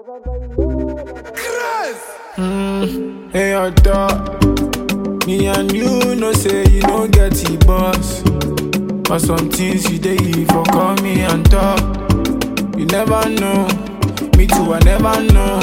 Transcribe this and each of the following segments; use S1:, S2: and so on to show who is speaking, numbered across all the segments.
S1: Mm, hey, your dog. Me and you know say you no get the boss. But some things you dey for call me and talk. You never know. Me too, I never know.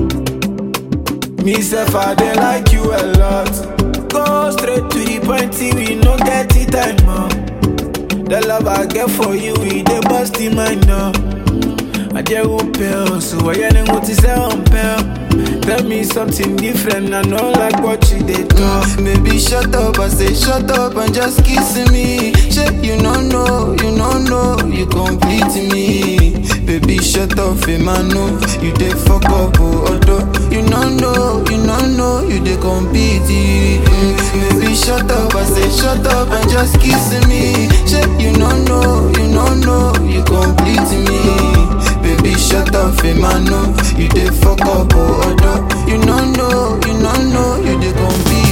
S1: Me self, I dey like you a lot. Go straight to the point, see we no get the time up. The love I get for you, we dey bust in my up. I just won't pay, so I ain't going to say on pay. Tell me something different, I know like what you did talk.
S2: Baby, shut up, I say shut up and just kiss me. Shit, you don't know, you don't know, you complete me. Baby, shut up, Emmanuel, you dey fuck up, oh, although you don't know, you don't know, you dey compete. Mm, Baby, shut up, I say shut up and just kiss me. Shit, you don't know, you don't know, you complete me. Baby, shut up, Emmanuel, you dey fuck up, oh, although you don't know, you don't know, you dey compete.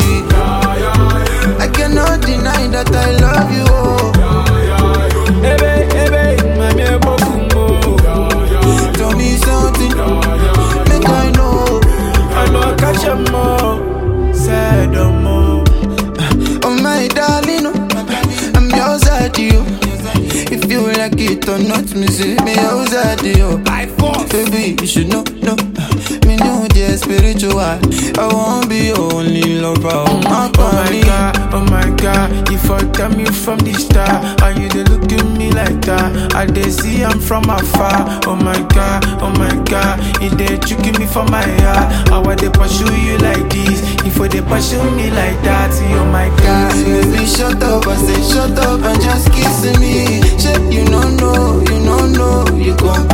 S2: I cannot deny that I love you, oh.
S1: Ebe, ebe, mami ebokumbo.
S2: Tell me something, make I know.
S1: I know catch a more, sad no more.
S2: Oh my darling, oh, I'm yours at you. If you like it or not, me say me yours at you.
S1: By force.
S2: Baby, you should know, know. Me know the spiritual. I won't be your only lover. Oh my,
S1: Oh my god, oh my god, you fucked me from the start. And you dey look at me like that. I dey see I'm from afar. Oh my god, oh my god, you dey tricking me for my heart. How I dey pursue you like this? If you dey pursue me like that, oh my god.
S2: Baby, shut up, I say shut up and just kiss me. Shit, you don't know, you don't know, you complete